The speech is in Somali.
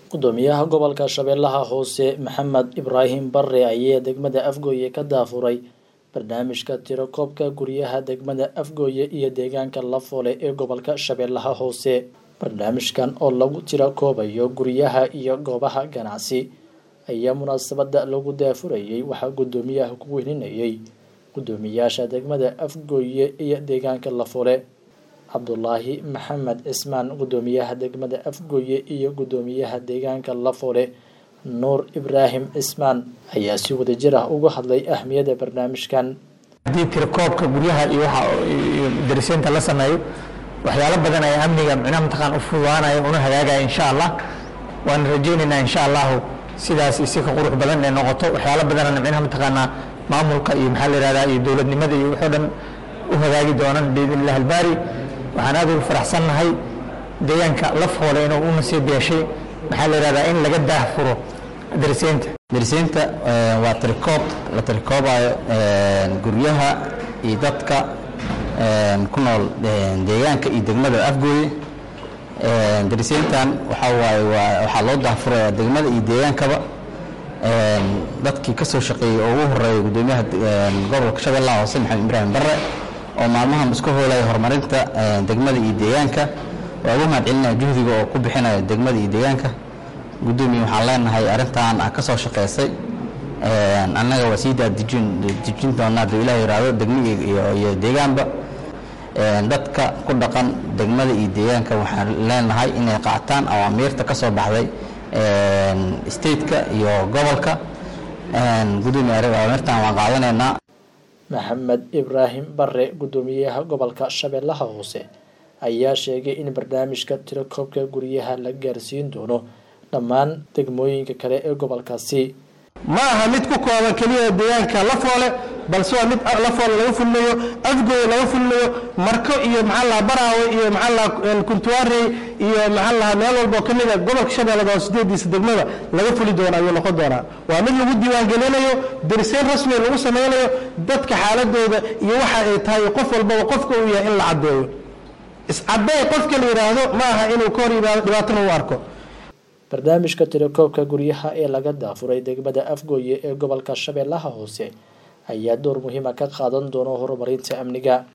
gudoomiyaha gobolka shabeellaha hoose maxamed ibraahim bare ayaa degmada afgooye ka daafuray barnaamijka tirakoobka guryaha degmada afgooye iyo deegaanka lafoole ee gobolka shabeellaha hoose barnaamijkan oo lagu tirakoobayo guryaha iyo goobaha ganacsi ayaa munaasabada lagu daafurayay waxaa gudoomiyaha ku weyninayay gudoomiyaasha degmada afgooye iyo deegaanka lafoole cabdulaahi maxamed cismaan gudoomiyaha degmada afgooye iyo gudoomiyaha deegaanka lafoole nuur ibraahim cismaan ayaa si wadajir ah uga hadlay ahmiyadda barnaamijkan haddii tirakoobka guryaha iyo waxa iyo dariseynta la sameeyo waxyaalo badan ayaa amniga micnaha mataqaan u fududaanaya una hagaagaya insha allah waan rajaynaynaa insha allahu sidaas isi ka qurux badan ee noqoto waxyaalo badanana micnaha mataqaanaa maamulka iyo maxaa la yihahdaa iyo dowladnimada iyo waxoo dhan u hagaagi doonaan biidn illah albaari waxaan aad ugu faraxsannahay deegaanka lafoole inuu u nasiib yeeshay maxaa la yihahdaa in laga daahfuro dariseynta dariseynta waa tirikoob la tirikoobayo guryaha iyo dadka ku nool deegaanka iyo degmada afgooye dariseyntan waxaa waaye waa waxaa loo daahfuraya degmada iyo deegaankaba dadkii ka soo shaqeeyey oo ugu horeeya gudoomiyaha gobolka shabeellaha hoose maxamed ibraahim bare oo maalmahan isku hoolaya horumarinta degmada iyo deegaanka waa ugu mahad celinaya juhdiga oo ku bixinaya degmada iyo deegaanka gudoomiye waxaan leenahay arrintan a ka soo shaqeysay annaga waa sii daadejin dejin doonaa hadduu ilaah yiraahdo degmo iyo deegaanba dadka ku dhaqan degmada iyo deegaanka waxaan leenahay inay qaataan awaamiirta ka soo baxday stateka iyo gobolka gudoomiye awaamirtan waan qaadanaynaa maxamed ibraahim bare gudoomiyaha gobolka shabeellaha hoose ayaa sheegay in barnaamijka tirakoobka guryaha la gaarsiin doono dhammaan degmooyinka kale ee gobolkaasi ma aha mid ku kooban keliya deegaanka lafoole balse waa mid lafoole laga fulinayo afgooye laga fulinayo marko iyo maxaa laha baraawe iyo maxaa laha kuntuwaarey iyo maxaa laha meel walboo ka mid a gobolka shabeellada oo sideediisa degmada laga fuli doono ayuu noqon doonaa waa mid lagu diiwaangelinayo dariseyn rasmi lagu sameynayo dadka xaaladooda iyo waxa ay tahay qof walbaba qofka uu yahay in la caddeeyo iscadday qofka la yidhaahdo ma aha inuu ka hor yimaado dhibaatana u arko barnaamijka tirakoobka guryaha ee laga daafuray degmada afgooye ee gobolka shabeellaha hoose ayaa door muhiima ka qaadan doono horumarinta amniga